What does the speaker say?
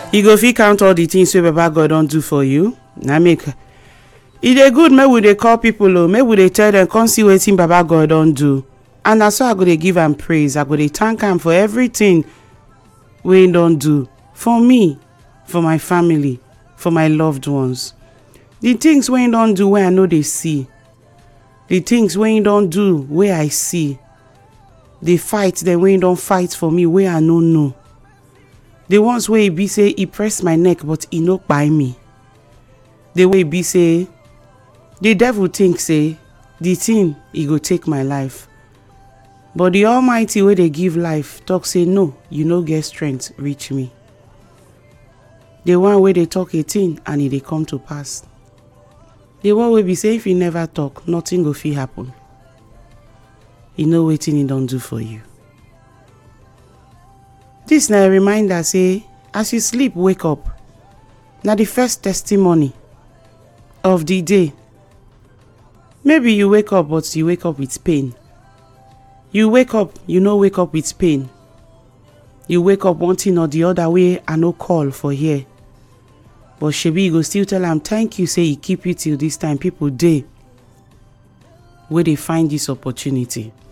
you go fit count all the things wey baba god don do for you na make e dey good make we dey call people o make we dey tell dem come see wetin baba god don do and na so i go dey give am praise i go dey thank am for everything wey im don do for me for my family for my loved ones the things wey im don do wey i no dey see the things wey im don do wey i see the fight dem wey im don fight for me wey i no know the ones wey e be say e press my neck but e no kpai me the way e be say the devil think say the thing e go take my life but the almighty wey dey give life talk say no you no get strength reach me the one wey dey talk a thing and e dey come to pass the one wey be say if you never talk nothing go fit happen you know wetin e don do for you dis na a reminder say as you sleep wake up na the first testimony of the day maybe you wake up but you wake up with pain you wake up you no wake up with pain you wake up one thing or the other wey i no call for here but shebi you go still tell am thank you say e keep you till this time people dey wey dey find this opportunity